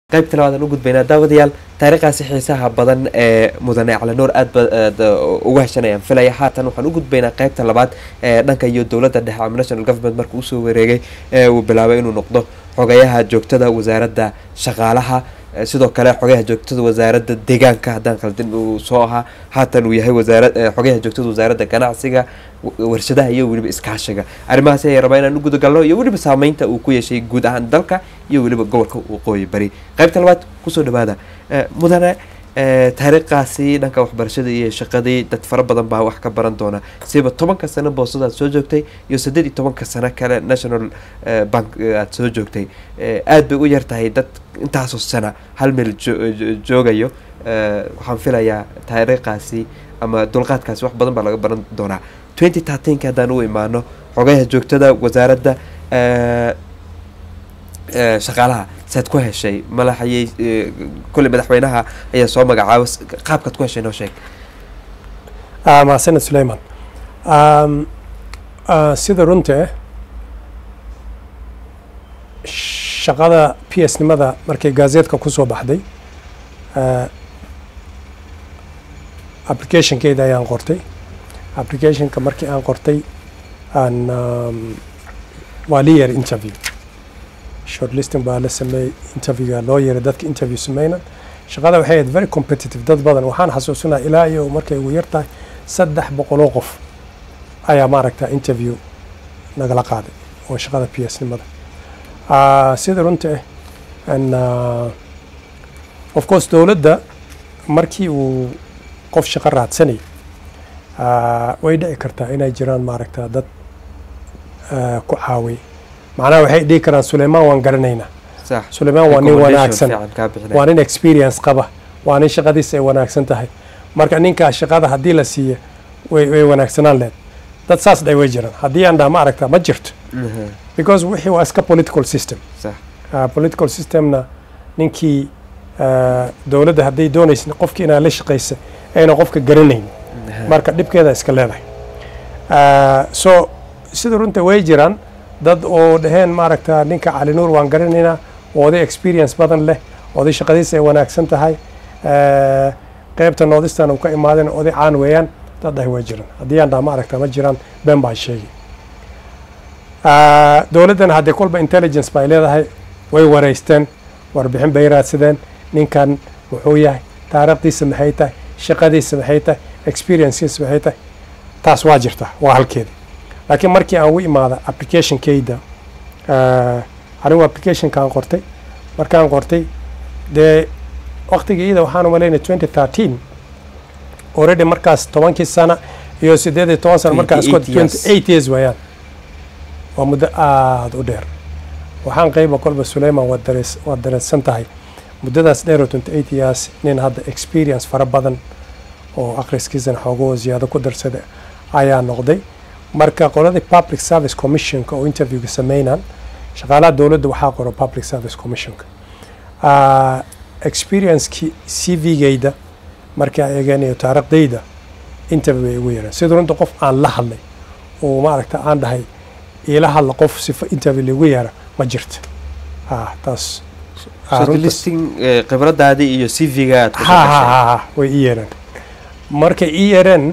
qaybta labaadaan u gudbaynaa daawadayaal taariikhaasi xiisaha badan ee mudane calanuur aad ba uga heshanayaan filaya haatan waxaan u gudbaynaa qaybta labaad ee dhanka iyo dowladda dhexe ama national government markuu usoo wareegay ee uu bilaabay inuu noqdo xogayaha joogtada wasaaradda shaqaalaha sidoo kale xogayaha joogtada wasaaradda deegaanka haddaan khaldin uu soo ahaa haatan uu yahay wasaara xogayaha joogtada wasaaradda ganacsiga warshadaha iyo weliba iskaashiga arrimahaasi ayay rabaa inaan u gudagalno iyo weliba saameynta uu ku yeeshay guud ahaan dalka iyo weliba gobolka waqooyi bari qaybta labaad kusoo dhawaada mudane taariikhaasi dhanka waxbarashada iyo shaqadii dad fara badan baa wax ka baran doona siba tobanka sano boosadaad soo joogtay iyo saddeed iyo tobanka sano kale national bank aad soo joogtay aad bay u yar tahay dad intaasoo sana hal meel joogayo waxaan filayaa taariikhaasi ama dulqaadkaasi wax badan baa laga baran doonaa twenty thirteenka haddaan u imaano xogayaha joogtada wasaaradda shaqaalaha saad ku heshay malaxayay kolley madaxweynaha ayaa soo magacaaba qaabkaad ku heshay noo sheeg mahadsaned suleyman sida runta shaqada p s nimada markay gaazeedka kusoo baxday applicationkeeda ayaan qortay applicationka markii aan qortay aan waa li yeer interview shortlisting baa la sameeyey interviewga loo yeeray dadka interview sameynan shaqada waxay ahayd very competitive dad badan waxaan xasuusinaa ilaa iyo markay ugu yar tahay saddex boqoloo qof ayaa maaragta interview nagala qaaday oo shaqada p s nimada sida runta ah of course dowladda markii uu qof shaqo raadsanay way dhici kartaa inay jiraan maaragta dad ku caaway macnaha waxay dhihi karaan suleymaan waan garanaynaa suleymaan waa nin wanaagsan waa nin experience qaba waa nin shaqadiisa ay wanaagsan tahay marka ninkaa shaqada haddii la siiya way wanaagsanaan leed dad saas dhay way jiraan haddii aan dhaha ma aragta ma jirto because wixii waa iska political system political systemna ninkii dowladda hadday doonaysa qofkii inaa la shaqaysa ayna qofka garanayn marka dhibkeeda iska leedahay so sida runta way jiraan dad oo dhaheen maaragta ninka cali nuur waan garanaynaa oday experience badan leh oday shaqadiisa ay wanaagsan tahay qeybta noodistan uu ka imaadeen oday caan weeyaan dad dhahay way jiraan haddii aan dhaha ma aragta ma jiraan been baan sheegay dowladdana haddee kolba intelligence bay leedahay way wareysteen warbixin bay raadsadeen ninkan wuxuu yahay taariikhdiisa maxay tahay shaqadiisa maxay tahay experiencekiisa maxay tahay taas waa jirta waa halkeeda laakiin markii aan u imaada applicationkayda anigu applicationkaan qortay markaan qortay dee waktigii iyada waxaan umalaynay twenty thirteen already markaas tobankii sana iyo siddeed iyo toban sana markaas twenty eight years waayaan waa muddo aada u dheer waxaan qayba kolba suleyman waad darees waad dareersan tahay muddadaas dheer oo twenty eight years nin hadda experience fara badan oo akhriskiisana xoogoo ziyaado ku darsada ayaa noqday marka qoladii public service commissionka oo interviewga sameynaan shaqaalaha dowladda waxaa qoro public service commissionka experiencekii c v-gayda markii aan eeganayo taariikhdayda interview bay igu yareen sida runta qof aan la hadlay oo maaragta aan dhahay iila hadla qof sifa interview laigu yeera ma jirto taas listing khibradaadii iyo c v-ga ha way ii yeereen markay ii yeereen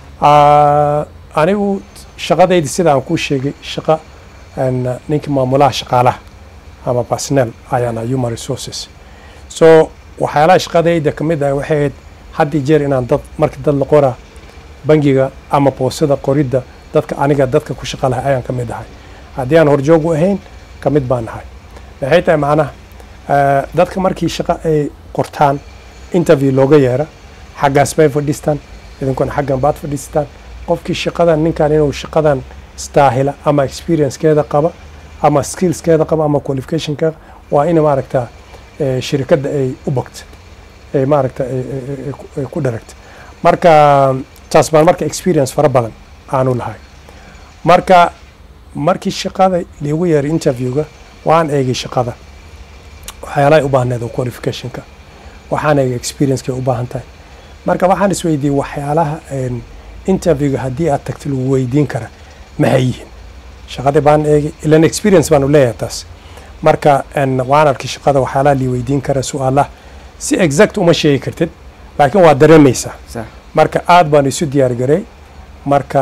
anigu shaqadaydi sida aan kuu sheegay shaqa ninkii maamulaha shaqaalaha ama personnel ayaana human resources so waxyaalaha shaqadayda ka mid ah waxay ahayd haddii jeer inaan dad marka dad la qoraa bangiga ama boosada qoridda dadka aniga dadka ku shaqa lahay ayaan ka mid ahay haddii aan horjoogu ahayn ka mid baan ahay maxay tahay macnaha dadka markii shaqa ay qortaan interview looga yeera xaggaas bay fadhiistaan idinkuna xaggan baad fadhiistaan qofkii shaqadan ninkan inuu shaqadan staahila ama experiencekeeda qaba ama skillskeeda qaba ama qualificationkeeda waa in maaragta shirikadda ay u bogta ay maaragta ay ku dharagta marka taas baan marka experience fara badan aanu lahay marka markii shaqada liigu yeeray interviewga waan eegay shaqada waxyaalahay u baahneed oo qualificationka waxaan eegay experiencekay u baahan tahay marka waxaan isweydiiyey waxyaalaha interviewga haddii aad tagto lagu weydiin kara maxay yihiin shaqadii baan eegay ilan experience baanu leeyahay taas marka en, waan arkay shaqada waxyaalaha lii weydiin kara su-aalaha si exact uma sheegi kartid laakiin waa dareemaysaa sax marka aad baan isu diyaar garay marka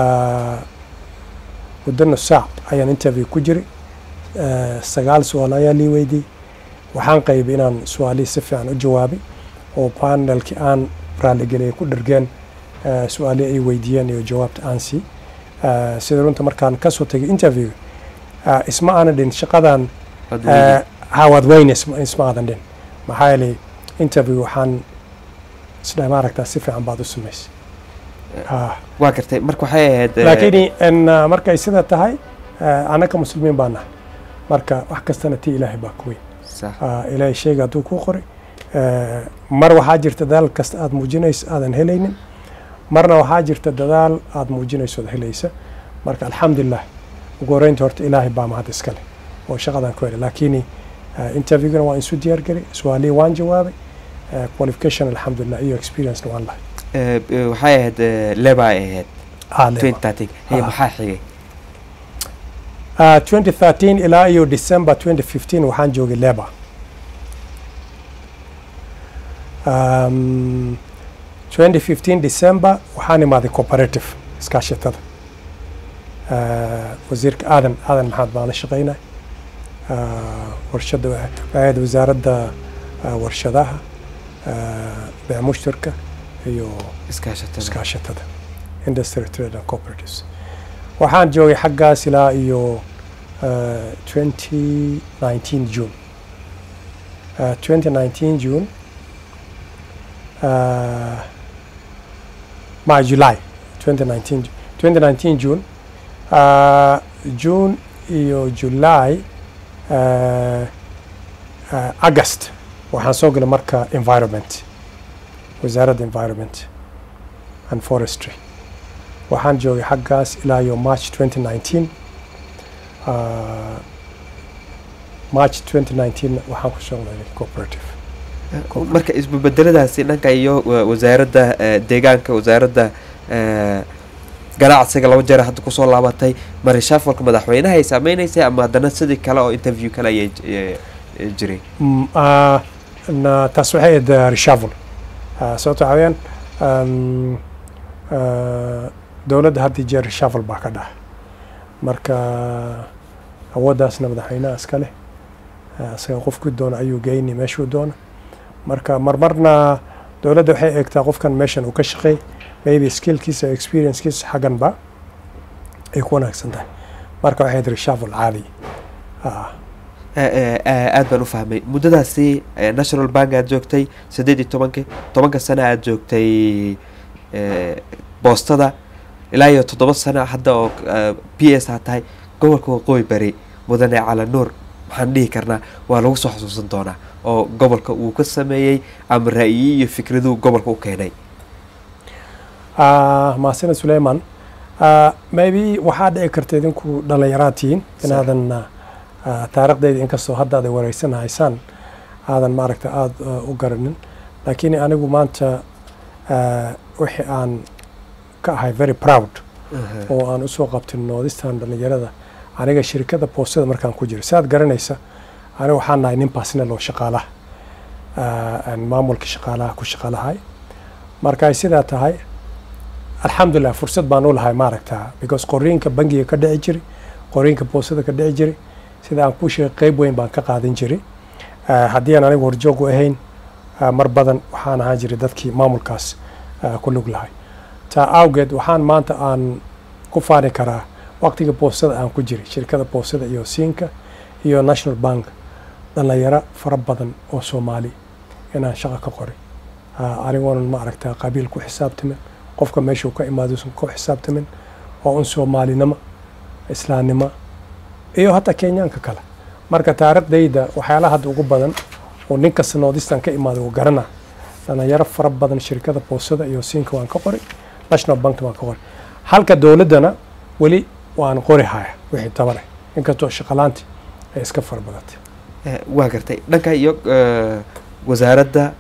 muddo nus saac ayaan interview ku jiray Eh, sagaal su-aal ayaa lii weydiiyey waxaan qaybay inaan su-aalihii si fiican u jawaabay oo panelkii aan raaligeliyay ku dhergeen eh, su-aalihii ay weydiiyeen iyo jawaabta aan sii Eh, sida runta markaan kasoo tegay interview eh, isma aanan dhin shaqadan Waad eh, weydi- ha waad weyne isma isma aadan dhin maxaa yeelay interview waxaan isdhahay maaragtaa si fiican baad u samaysay Ah. waa gartay marka waxay ahayd eh, laakiin en, uh, markay sida tahay uh, annaka muslimiin baa nahay marka wax kastana tii ilaahay baa ku weyn sax uh, ilaahay shayga hadduu kuu qoray uh, mar waxaa jirta dadaal kasta aad muujinayso aadan helaynin marna waxaa jirta dadaal aad muujinayso ood helaysa marka alxamdulilah ugu horeynta horta ilaahay baa mahad iskale oo shaqadan ku helay laakiin uh, interviewgana waan isu diyaar garay su-aalihii waan jawaabay uh, qualification alxamdulilah iyo experiencena waan lahay eh, eh, waxay ahayd eh, leba ay ahayd Ah, leh. 2013 hey Ah. maxaa xigay Uh, 2013 ilaa iyo December 2015 waxaan joogay Labour. Um, 2015 December waxaan imaaday cooperative iskaashatada. Uh, wasiirka aadan aadan maxaad baan la shaqaynay. Uh, warshada waxay ahayd wasaaradda uh, warshadaha uh, beec mushtarka iyo iskaashatada iskaashatada industry trade and cooperatives waxaan joogay xaggaas ilaa iyo uh, 2019 june uh, 2019 june uh, ma july 2019 Ju- 2019 june uh, june iyo july uh, uh, august waxaan soo galay marka environment wasaaradda environment and forestry waxaan joogay xaggaas ilaa iyo march 2019 uh, march 2019 waxaan ku shaqeynay cooperative Eh, marka isbebedeladaasi dhanka iyo wa- wasaaradda eh, deegaanka wasaaradda eh, ganacsiga laba jeer hadda kusoo laabatay marishaafalka madaxweynaha ay saameynaysay ama haddana sidii kale oo interview kale ayay eh, eh, jiray Mm, ah, na- taas waxay ahayd uh, reshuffle Ah, sababto waxaa weeyaan um, ah, dowladda had iyo jeer reshuffle baa ka dhaca marka awooddaasna madaxweynaha iska leh Ah, isaga qofkii doona ayuu geyni meeshuu doona marka marmarna dowladda waxay eegtaa qofkan meeshan uu ka shaqeey maybe skillkiisa experiencekiisa xaggan ba ay ku wanaagsan tahay marka waxay ahayd reshuffle caadi ah Eh, eh, eh, aad baan u fahmay muddadaasi eh, national bank aad joogtay siddeed iyo tobanki tobanka sano aad joogtay eh, boostada ilaa iyo toddoba sano hadda oo eh, p s ha tahay gobolka waqooyi bari mudane cala nuur maxaan dhihi karnaa waa lagu soo xusuusan doonaa oo gobolka uu ka sameeyey ama ra'yi iyo fikraduu gobolka u keenay Ah, mahadsaned suleyman Ah, maybe waxaa dhici karta idinku dhallinyaraad tihiin inaadan ah, ah, taariikhdayda inkastoo hadda aad wareysan haysaan aadan maaragta aada ah, u garanin laakiin anigu maanta ah, wixii aan ka ahay very proud oo aan usoo qabtin noodistan dhallinyarada aniga shirkada boostada markaan ku jiro si aad garanaysa aniga waxaan nahay nin personal oo shaqaalaha ah, aan maamulka shaqaalaha ku shaqaalahay marka ay sidaa tahay alxamdulilah fursad baan u lahay maaragta because qoriinka bangiga ka dhici jiray qoriinka boostada ka dhici jiray sida aan kuu sheegay qeyb weyn baan ka qaadan jiray Ah, haddii aan anigu horjoog u ahayn ah, mar badan waxaan ahaan jiray dadkii maamulkaas ah, ku lug lahay taa awgeed waxaan maanta aan ku faani karaa waqtiga boostada aan ku jiray shirkada boostada iyo siinka iyo national bank dhallinyaro fara badan oo soomaali inaan shaqo ka qoray Ah, anigoonan ma aragtaa qabiil ku xisaabtamin qofka meeshuu ka imaaduusan ku xisaabtamin oo un soomaalinimo islaamnimo iyo hataa kenyaanka kale marka taariikhdayda waxyaalaha hadda ugu badan oo nin kasta noodistan ka imaaday uu garana dhalinyaro fara badan shirkada boosada iyo siinka waan ka qoray national bank waan ka qoray halka dowladdana weli waan qori haya wixii tabale inkastoo shaqalaanti ay iska fara badatay Eh, waa gartay dhanka iyo eh, wasaaradda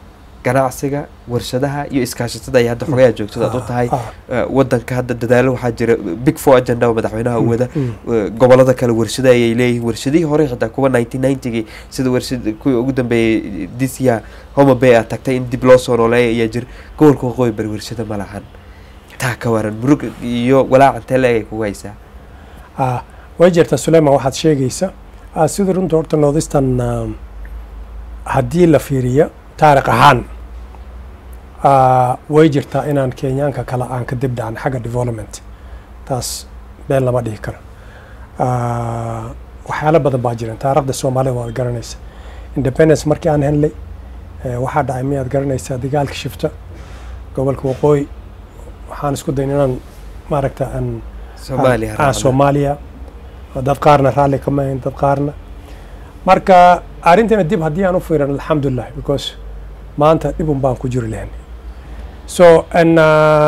ganacsiga warshadaha iyo iskaashatada ay hadda xogayaa joogtada aad u tahay Ah, Eh, wadanka hadda dadaalo waxaa jira big four agenda oo madaxweynaha uu wada mm. Eh, gobolada kale warshada ayay leeyihiin warshadihii hore xitaa kuwa nineteen ninetygii sida warshad kuwii ugu dambeeyey this year homa bay aad tagtay in dib loo soo nooleeya ayaa jira gobolka waqooyi bari warshado ma lahan taa ka waran murug iyo walaac intee leeg ay kugu haysaa Ah, way jirtaa suleyman waxaad sheegaysa ah, sida runta horta noodistan um, haddii la fiiriyo taariikh ahaan ah, way jirtaa inaan kenyaanka kale aan ka dib dhacan xagga development taas been lama dhihi karo Ah, waxyaalo badan baa jiran taariikhda soomaalida waad garanaysa independence markii aan helnay eh, waxaa dhacay miyaad garanaysaa dagaalka shifta gobolka waqooyi waxaan isku dayn inaan maaragta aan soomaaliya ah, raacna. soomaaliya dad qaarna raalli kama ahayn dad qaarna marka arrintana dib haddii aan u fiiran alxamdulilah because maanta dhibun baan ku jiri lahayn so n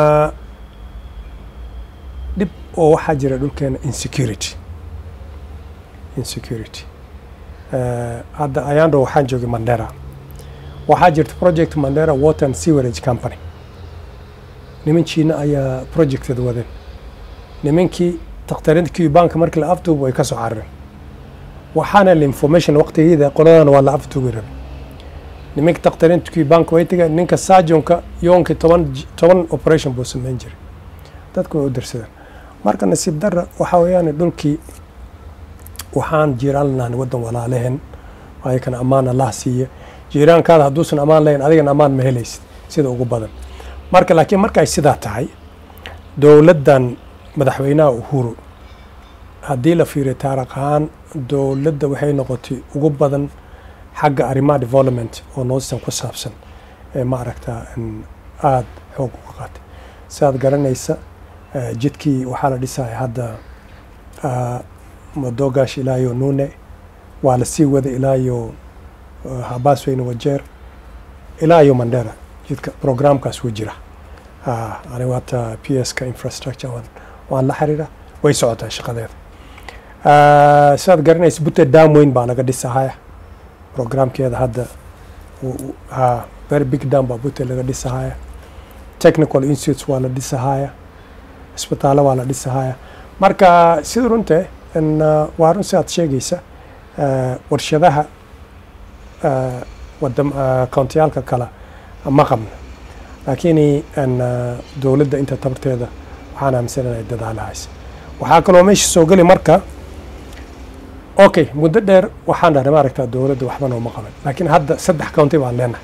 dhib oo waxaa jira dhulkeena insecurity insecurity Eh, hadda ayaandho waxaan joogay mandera waxaa jirta project mandera water and sewerage company niman jiina ayaa projected wadeen nimankii takhtarinta cubanka markii la afduubo way ka soo carareen waxaana la information waqtigeeda qoladana waa la afduubi rabay nimanka takhtarinta cubanka way tageen ninka sajonka yoonkii toban j- toban operation buu samayn jiray dadku way u dirsadeen marka nasiib darra waxaa weeyaan dhulkii waxaan jiiraan lahayn waddan walaalehen ayakana ammaan allah siiya jiiraankaada hadduusan ammaan lahayn adigana ammaan ma helaysid sida ugu badan marka laakiin marka ay sidaa tahay dowladdan madaxweynaha uhuru haddii la fiiriyo taariikh ahaan dowladda waxay noqotay ugu badan xagga arrimaha development oo noostan ku saabsan ee ma aragtaa in aada xoog uga qaatay sidaad garanaysa eh, jidkii waxaa la dhisaya hadda ah, madogash ilaayo nune waa la sii wada ilaayo uh, habaasweyne wajeer ilaayo mandera jidka programkaas wuu jira Ah, anigu hata p s ka infrastructure waan, waan la xiriira way socotaa shaqadeeda Ah, sidaad garanaysa butte dam weyn baa laga dhisahaya programkeeda hadda u- u- ha very big dam baa butte laga dhisahaya technical institutes waa la dhisahaya isbitaallo waa la dhisahaya marka sida runte in uh, waa run sidaad sheegaysa uh, warshadaha uh, wadam uh, kountiyaalka kale ma qabna laakiin in uh, dowladda inta tabarteeda waxaan aaminsanahay dadaalahays waxaa kaloo meesha soo geli marka okay muddo dheer waxaan dhahnay maaragtaa dowladda waxba nooma qaban laakiin hadda saddex county baan leenahay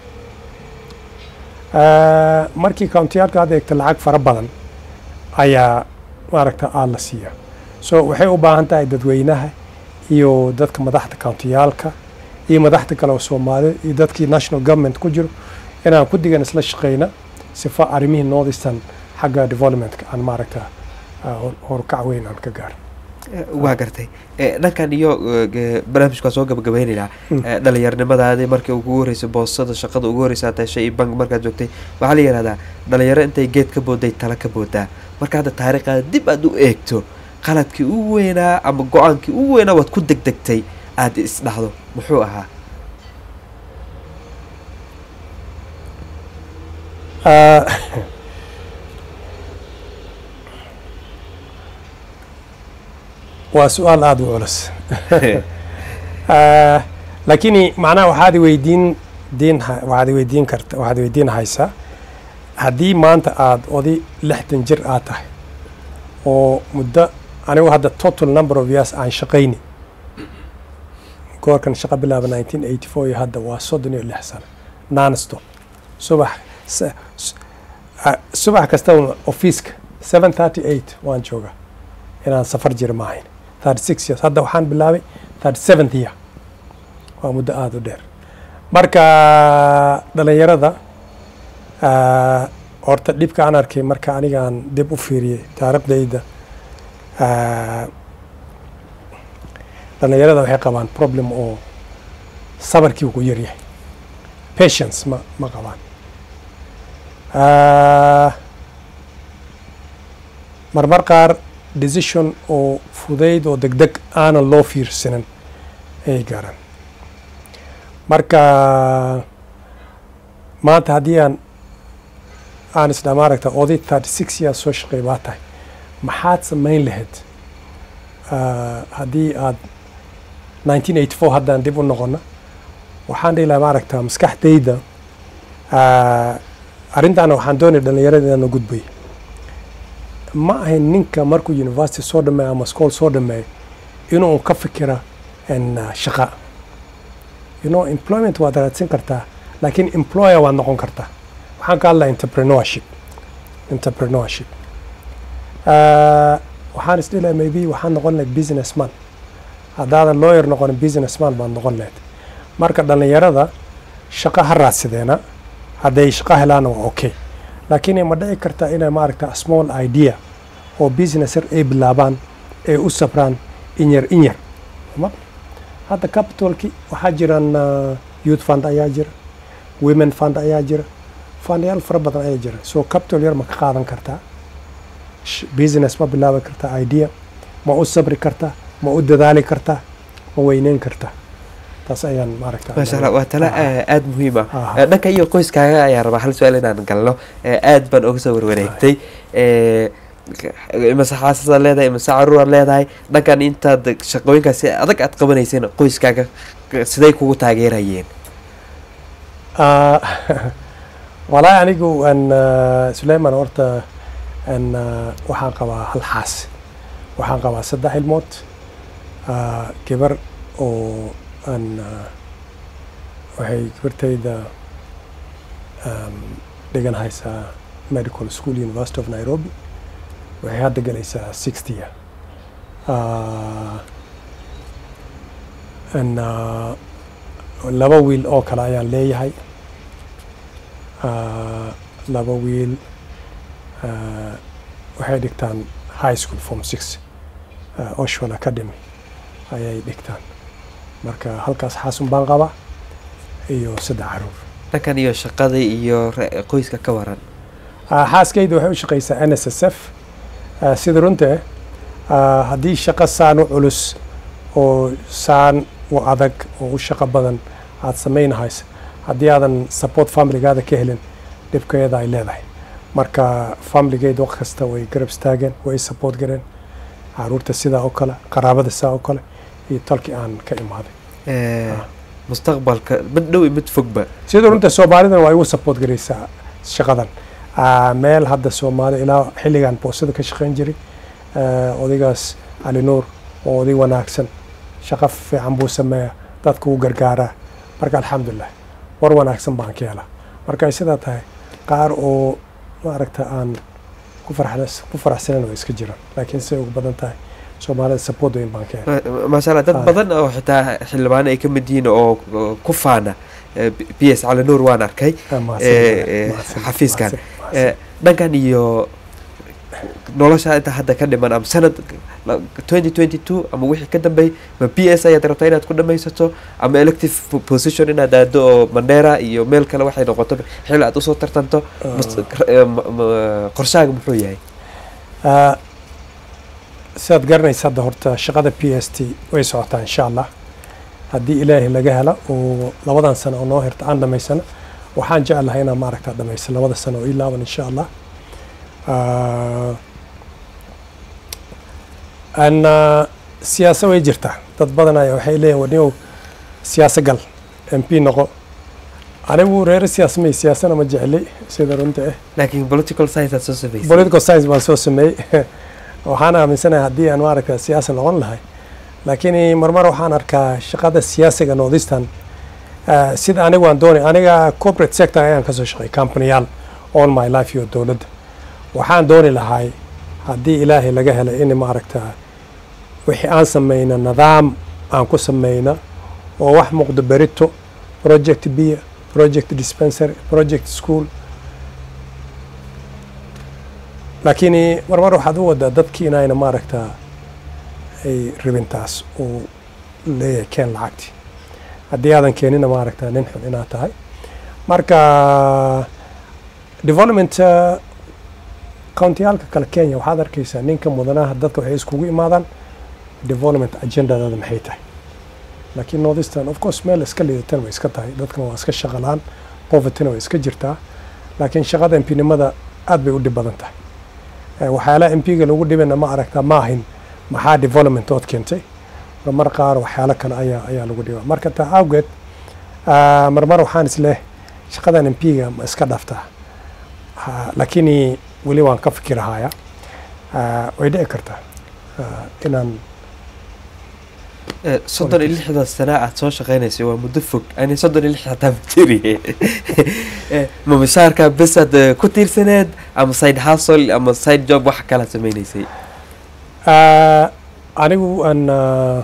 Uh, markii countiyaalka aad eegta lacag fara badan ayaa maaragta aad la siiya so waxay u baahan tahay dadweynaha iyo dadka madaxda countiyaalka iyo madaxda kale oo soomaalida iyo dadkii national government ku jiro inaan ku digan isla shaqeyna sifa arrimihii northeastern xagga developmentka aan maaragta uh, hor- horkac weyn aan ka gaaro Eh, waa gartay Eh, dhankan iyo eh, ge- barnaamijka waa soo gabagabeynaynaa Mm. Eh, dhalinyaronimadaadii markii ugu horreysay boosada shaqada ugu horreysa aad heshay iyo bank markaad joogtay waxaa la yidhahdaa dhalinyaro intay geed ka booday tala ka boodaa marka hadda taariikhada dib aad u eegto qaladkii ugu weynaa ama go-aankii ugu weynaa waad ku degdegtay aad isdhahdo muxuu ahaa Uh, waa su-aal aada u culus Ah, laakiin macnaha waxaad weydiin diin waxaad weydiin karta waxaad weydiin haysaa haddii maanta aad odi lixdan jir aad tahay oo muddo anigu hadda total number of years aan shaqayni goorkan shaqo bilaaba 1984 iyo hadda waa soddon iyo lix sano nonstop subax s- s- ah, subax kasta ofiiska 738 waan joogaa inaan safar jira ma ahayn 36 years hadda waxaan bilaabay 37th year waa muddo aada u dheer marka dhalinyarada ah, horta dhibka aan arkay marka anigaan dib u fiiriyey taariikhdayda ah, dhalinyarada waxay qabaan problem oo sabarkii uu ku yaryahay patience ma ma qabaan Ah, marmar qaar decision oo fudayd oo degdeg aanan loo fiirsanin ayay gaaraan marka maanta haddii aan aan isdhaa maaragta oday thirty six years soo shaqeey baa tahay maxaad samayn lahayd Ah, haddii aad nineteen eighty four haddaan dib u noqono waxaan dhihi lahaa maaragta maskaxdayda ah, arrintaana waxaan doonaya dhallinyarada inaan u gudbay ma ahayn ninka markuu university soo dhameeyo ama school soo dhameeyo inuu ka fikira en, ah, shaqa you know employment waad raadsan kartaa laakiin employer waad noqon kartaa waxaan ka hadlaa entrepreneurship entrepreneurship Ah, waxaan is dhihi lahaa maybe waxaan noqon lahayd businessman haddaadan lawyer noqonin businessman baad noqon lahayd marka dhallinyarada shaqo ha raadsadeena hadday shaqo helaana waa okay laakiin ma dhici karta inay maaragta small idea oo business yar ay bilaabaan ay u sabraan inyar inyar ma hadda capitalki waxaa jiraan ah, youth fund ayaa jira women fund ayaa jira fundayaal fara badan ayaa jira so capital yar ma ka qaadan kartaa sh- business ma bilaabi kartaa idea ma u sabri kartaa ma u dadaali kartaa ma weyneyn kartaa taas ayaan maaragta maasha allah waa tala Ah. aada muhiim ah Ah. Eh, dhanka iyo qoyskaaga ayaa rabaa hal su-aal inaan galno Eh, aad baan uga soo warwareegtay Eh, imase xaasasaad leedahay imase caruuraad leedahay dhankan intaad shaqooyinkaasi adag aad qabanayseen qoyskaaga siday kugu taageerayeen Ah, walaahi anigu aan ah, suleyman horta aan ah, waxaan qabaa hal xaas waxaan qabaa saddex ilmood ah, gabar oo aan ah, waxay gabartayda um, dhigan haysaa medical school university of nairobi waxay hadda galaysaa sixty year Ah, aan, ah, laba wiil oo kale ayaan leeyahay Ah, laba wiil ah, waxay dhigtaan high school form six ah, oshwell academy ayay dhigtaan marka halkaas xaasun baan qabaa iyo saddex caruur dhankan iyo shaqada iyo re- qoyska ka waran Ah, xaaskayda waxay u shaqaysaa n s s f Ah, sida runta ah, haddii shaqo saan u culus oo saan u adag oo u shaqo badan aad samaynahayso haddii aadan support familigaada ka helin dhibkeeda ay leedahay marka familigeed waqt kasta way garab istaageen way support gareen caruurta sidaa oo kale qaraabada sidaa oo kale iyo tolkii aan ka imaaday Eh, Ah. mustaqbalka mid dhow iyo mid fogba sida runta soomaalidana waa igu support garaysaa shaqadan Ah, meel hadda soomaali ilaa xilligan boosada ka shaqayn jiray ah, odaygaas cali nuur oo oday wanaagsan shaqo fiican buu sameeyaa dadka wuu gargaaraa marka alxamdulilah war wanaagsan baan ka helaa marka ay sidaa tahay qaar oo maaragta aan ku farxs ku faraxsanan way iska jiraan laakiin siday ugu badan tahay soomaalida support weyn baan ka helaa Ma- maasha allah dad Ah. badan oo xitaa xildhibaano ay ka mid yihiin oo oo ku faana Eh, B- b s cali nuur waan arkay Ah, mahadsan, Eh, eh, mahadsan, xafiiskan. mahadsan, mahadsan. Eh, dhankan iyo nolosha inta hadda ka dhiman ama sanad twenty twenty two ama wixii ka dambeey ma b s ayaad rabtaa inaad ku dhamaysato ama elective po- position inaad aado oo mandera iyo meel kale waxay noqoto xil aad usoo tartanto mas- eh, ma- ma- qorshaaga muxuu yahay Ah, sidaad garanaysa hadda horta shaqada p s t way socotaa insha allah haddii ilaahay laga hela oo labadan sano oo noo hirta aan dhamaysano waxaan jeclahay inaan maaragta dhamaysa labada sano oo ii laaban insha allah Ah, an ah, siyaasa way jirtaa dad badan ayaa waxay leeyihin wadniow siyaasa gal m p noqo anigu reere siyaasa may siyaasana ma jecli sida runta ah laakiin political science aad soo samaysay political science baan soo sameeyey waxaan aaminsanahay haddii aan maaragta siyaasa noqon lahay laakiin marmar waxaan arkaa shaqada siyaasiga northeastern ah, sida anigu aan doonay aniga corporate sector ayaan kasoo shaqeey companyyaal all my life iyo dowladda waxaan dooni lahay haddii ilaahay laga helay in maaragta wixii aan sameyno nidaam aan ku sameyno oo wax muuqdo berito project bia project dispensary project school laakiin marmar waxaad u wadaa dadkii inayna maaragta ay ribintaas uu leeyahay keen lacagti haddii aadan keenina maaragta nin xun inaad tahay marka development uh, countiyaalka kale kenya waxaad arkaysaa ninka mudanaha dadka waxay iskugu imaadaan development agendadada maxay tahay laakiin northeastern of course meel iska liidatan way iska tahay dadkana waa iska shaqalaan povertyna way iska jirtaa laakiin shaqada mpinimada aad bay u dhib badan tahay Eh, waxyaalaha mpiga lagu dhibana ma aragtaa ma ahin maxaa development ood keentay marmar qaar waxyaalo kale ayaa ayaa lagu dhibaa marka taa awgeed ah, marmar waxaan isleh shaqadan mpiga ma iska dhaftaa Ha, lakini weli waan ka fikirahaya Ah, way dhici kartaa ah, inaan Eh, soddon iyo lixdan sana aad soo shaqeynaysay waa muddo fog ani soddon iyo lix hataa ma jiri Eh, ma mishaarka bes aad eh, ku tiirsaneed ama side hustle ama side job wax kala sameynaysay Ah, anigu aan ah,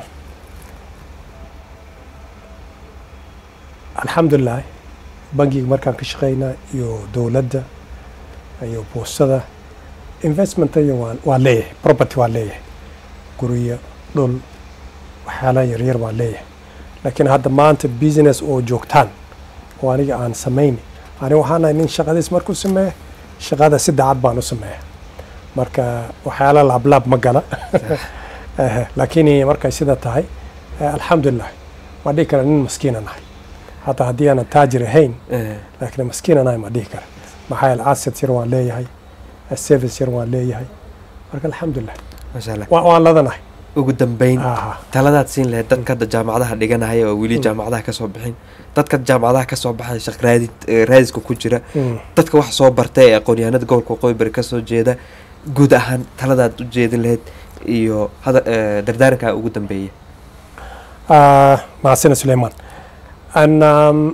alxamdulilah bangiga markaan ka shaqeynaa iyo dowladda iyo boostada investmentayo waan waan leeyahay property waan leeyahay guryo dhul waxyaalaha yaryar waan leeyahay laakiin hadda maanta business oo joogtaan oo aniga aan samayni aniga waxaan ahay nin shaqadiis markuu sameeya shaqada si daacad baan u sameeya marka waxyaala laablaab ma gala Eh, laakiin markay sida tahay eh, alxamdulilah ma dhihi kara nin maskiina nahay hataa haddii aanan taajir ahayn Eh, laakiin maskiina nahay ma dhihi kara maxaa yeele asset yar waan leeyahay eh, service yar waan leeyahay marka alxamdulilah maasha allah wa- waan ladanahay ugu dambeyn aha taladaad siin lahayd dadka hadda jaamacadaha dhiganahaya oo weli Mm. jaamacadaha kasoo bixin dadka jaamacadaha kasoo baxay shaq raadid eh, raadiska ku jira Mm. dadka wax soo bartay ee aqoon-yahanada gobolka waqooyi bari kasoo jeeda guud ahaan taladaad u jeedin lahayd iyo hada eh, dardaarankaa ugu dambeeya Ah, mahadsana suleiman and um,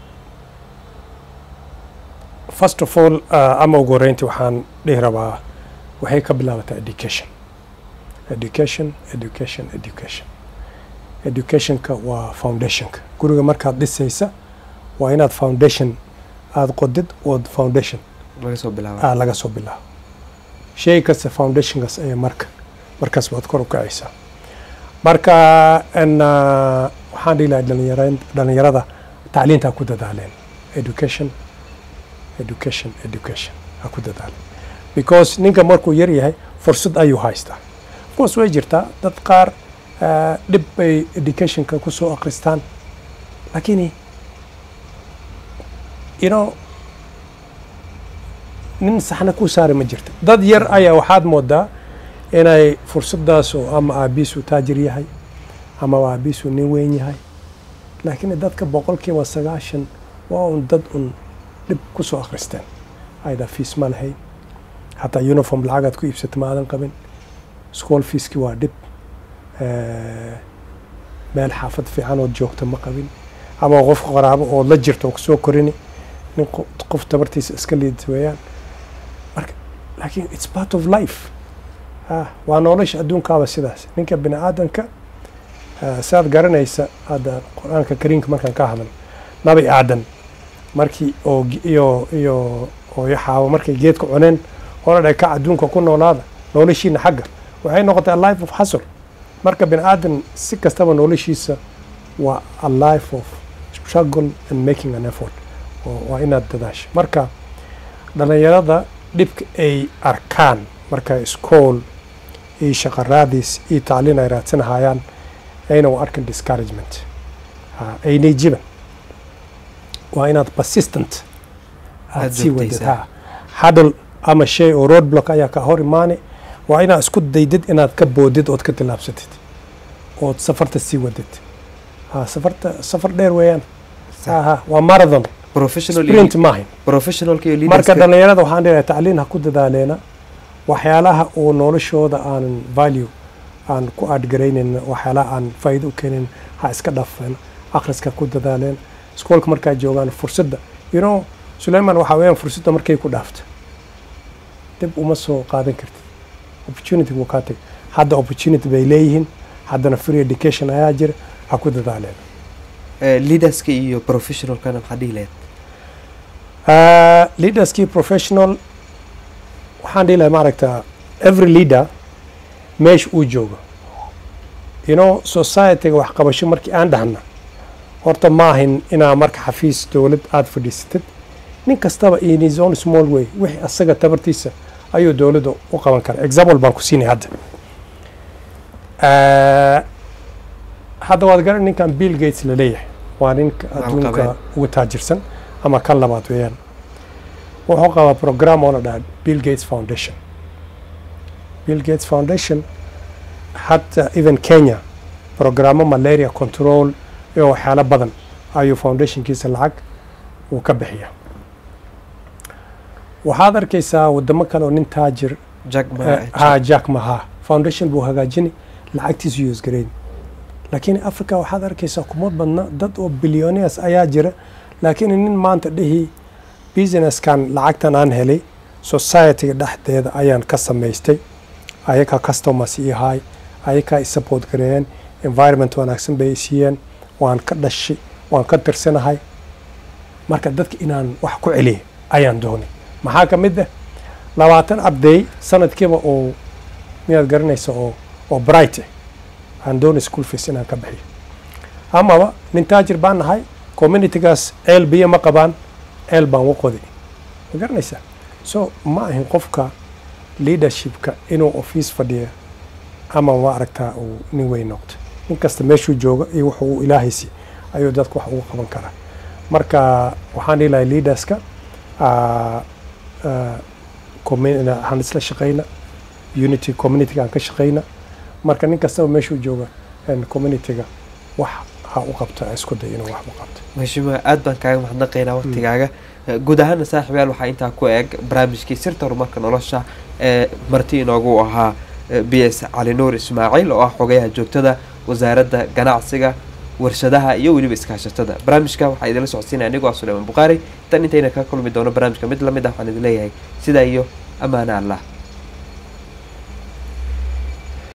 first of all uh, ama ugu horreyntii waxaan dhihi rabaa waxay ka bilaabataa education education education education educationka waa foundationka guriga markaad dhisaysa waa inaad foundation aada qodid ood foundation laga soo bilaaba ah, laga soo bilaabo shay kasta foundationkaas ayaa marka markaas baad kor u kacaysaa marka n waxaan dhihi lahay dhalinyara- dhalinyarada tacliinta ha ku dadaaleen education education education ha ku dadaaleen because ninka markuu yar yahay fursad ayuu haystaa of course way jirtaa dad qaar ah, dhib bay educationka ku soo akristaan lakini you know nin saxna ku saari ma jirta dad yar ayaa waxaad moodaa inay fursadaas oo ama aabiisu taajir yahay ama aabiisu nin weyn yahay laakiin dadka boqolkiiba sagaashan waa un dad un dhib ku soo akhristeen ayda fiis ma lahayn hataa uniform lacagaad ku iibsata ma aadan qabin school feeski waa dhib Eh, meel xaafad fiican ood joogta ma qabin ama qof qaraabo ood la jirto oo kusoo korini nin qo- qof tabartiisa iska liidata weeyaan marka laakiin it's part of life ah, waa nolosha adduunkaaba sidaas ninka bini aadanka ah, saad garanaysa hadda qur-aanka kariimka markaan ka hadal nabi aadan markii oo ge- iyo iyo hooyo xaawo markay geedka cuneen hore dhaka adduunka ku noolaada noloshiina xagga waxay noqotay a life of hustle marka bini aadan si kastaba noloshiisa waa a life of struggle and making an effort oo waa inaad dadaasho marka dhalinyarada dhibka ay arkaan marka iskool iyo shaqo raadis iyo tacliin ay raadsanahayaan ayna u arkin discouragement Ha, aynay jiban waa inaad persistent aad Aad sii wadid joogtaysaa. ha hadal ama shay oo road block ayaa ka hor imaani waa inaad isku daydid inaad ka boodid ood ka tillaabsatid ood safarta sii wadid ha safarta safar dheer weeyaan ha ha waa marathon professional sprint iyo maahin professionalka iyo marka leaderska dhalinyarada waxaan dhihayaa tacliin ha ku dadaaleena waxyaalaha uu noloshooda aanan value aan ku aadgaraynayna waxyaalaha aan faa'iido u keenin ha iska dhaafeen akhriska ku dadaaleen iskoolka markaa joogaan fursadda you know sulayman waxaa weeyaan fursadda markay ku dhaafto dib uma soo qaadan kartid opportunity wuu kaa tegay hadda opportunity bay leeyihiin haddana free education ayaa jira ha ku dadaaleen Eh, leaderska iyo professionalkana maxaa dhihi lahayd Uh, leaderskii professional waxaan dhihi lahay maaragta every leader meesha uu joogo you know societyga waxqabasho markii aan dhahna horta ma ahin inaa marka xafiis dowlad aada fadhiisatid nin kastaba in his own small way wixii asaga tabartiisa ayuu dowladda u qaban karaa example baan ku siinay hadda Uh, hadda waad garan ninkan bill gates la leeyahay waa ninka adduunka Maalqabeen. ugu taajirsan ama kan labaad weeyaan wuxuu qabaa program oo la dhaha bill gates foundation bill gates foundation hatta even kenya programmo malaria control iyo waxyaalo badan ayuu foundationkiisa lacag uu ka bixiya waxaad arkaysaa wadamo kale oo nin taajir jack ma ha jack maha foundation buu hagaajini lacagtiisu use garayn laakiin africa waxaad arkaysaa kuma badna dad oo billionaires ayaa jira laakiin nin maanta dhihi businesskan lacagtan aan helay societyga dhexdeeda ayaan ka samaystay ayakaa customers ii ahay ayakaa i support gareeyeen environment wanaagsan bay i siiyeen waan ka dhashay waan ka tirsanahay marka dadka inaan wax ku celiya ayaan doonay maxaa ka mid ah labaatan arday sanadkiiba oo miyaad garanaysa oo oo bright ah aan doonay school fees inaan ka bixiyo amaba nin taajir baan nahay communitygaas ceel biyo ma qabaan ceel baan u qoday ma garanaysaa so ma ahin qofka leadershipka inuu office fadhiya ama ma aragtaa uu nin weyn noqdo nin kasta meeshuu jooga iyo wuxuu uu ilaahaysi ayuu dadka wax ugu qaban karaa marka waxaan dhihi lahay leaderska ah, ah, commu- waxaan isla shaqayna unity communityga aan ka shaqayna marka nin kastaba meeshuu jooga een, communityga wax ha u qabto ha isku day inuu wax u qabto mashima aad baan kaaga mahadnaqaynaa waqtigaaga Eh, guud ahaana saaxiibayaal waxaa intaa ku eeg barnaamijkii sirta horumarka nolosha ee marti inoogu ahaa eh, b s cali nuur ismaaciil oo ah xogayaha joogtada wasaaradda ganacsiga warshadaha iyo weliba iskaashatada barnaamijka waxaa idinla socodsiinaya anigoo ah suleyman bukhaari tan intayna ka kulmi doono barnaamijka mid lamid ah waxaan idin leeyahay sidaa iyo ammaano allah